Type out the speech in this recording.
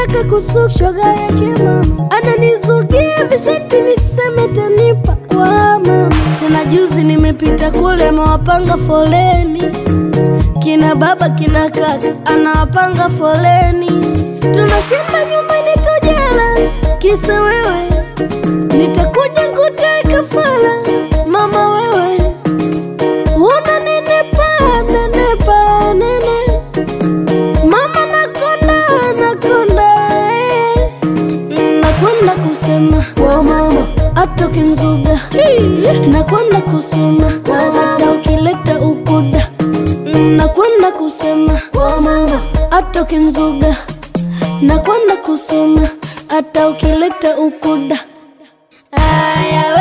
nataka kusuka shoga yake mama ananizugia visenti viseme tanipa kwa mama tena juzi nimepita kule amewapanga foleni kina baba kina kaka anawapanga foleni tunashinda nyumbani tojala kisa wewe nitakuja nguteka fala mama wewe una nenepa nenepa nene mama nakonda nakonda eh. nakwenda kusema kwa mama atoke nzuga nakwenda kusema hata ukileta ukuda nakwenda kusema kwa mama atoke nzuga nakwenda kusema hata ukileta ukuda aya we